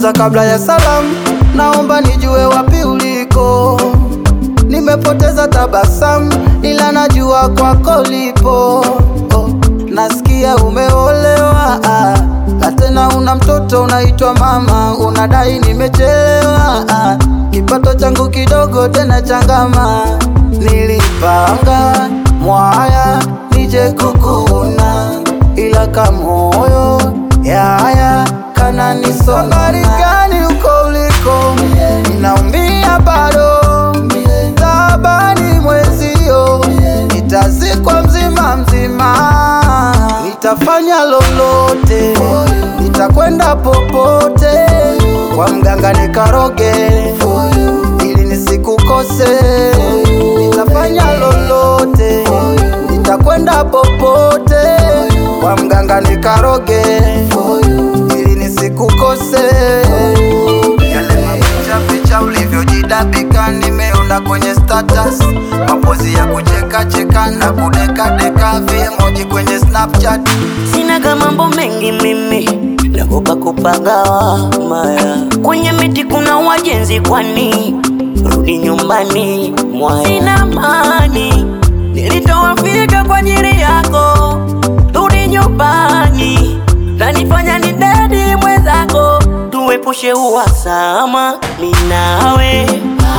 kwanza kabla ya salamu, naomba nijue wapi uliko. Nimepoteza tabasamu, ila najua kwako lipo. Oh, nasikia umeolewa ah, na tena una mtoto unaitwa mama, unadai nimechelewa ah, kipato changu kidogo tena changama. Nilipanga mwaya nije kukuona, ila kamoyo yaya kananisonga. Habari gani uko uliko? Ninaumia bado, tabani mwezio, nitazikwa mzima mzima, nitafanya lolote, nitakwenda popote kwa mganga nikaroge, ili nisikukose. Nitafanya lolote, nitakwenda popote kwa mganga nikaroge, ili nisikukose. Yale mapicha picha ulivyojidabika nimeona kwenye status, mapozi ya kucheka cheka na kudeka deka, viemoji kwenye Snapchat. Sinaga mambo mengi mimi, nagopa kupagawa maya. Kwenye miti kuna wajenzi, kwani rudi nyumbani mwaya. Sina mani, nilitoa fika kwa ajili yako, rudi nyumbani. Nanifanya ni dadi mwenzako, tuepushe uhasama minawe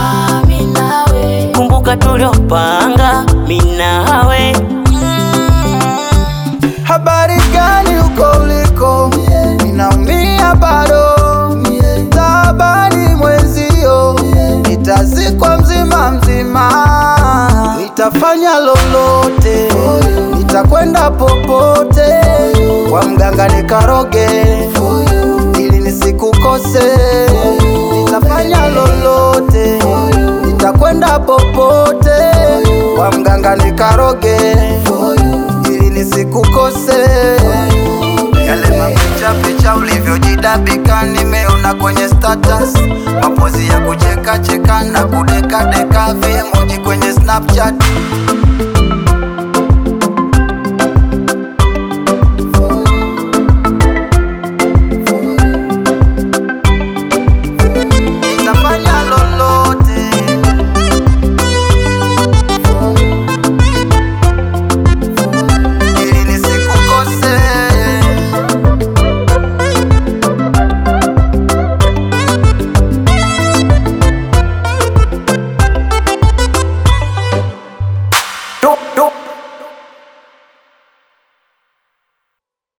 kumbuka tuliopanga minawe Habari gani uko uliko? Ninaumia bado, tabani mwezio, nitazikwa mzima mzima, nitafanya lolote, nitakwenda popote kwa mganga nikaroge, ili nisikukose. Nitafanya lolote, nitakwenda popote kwa mganga nikaroge, ili nisikukose. Yale mapicha picha ulivyojidabika nimeona kwenye status, mapozi ya kucheka cheka na kudeka deka, viemoji kwenye Snapchat.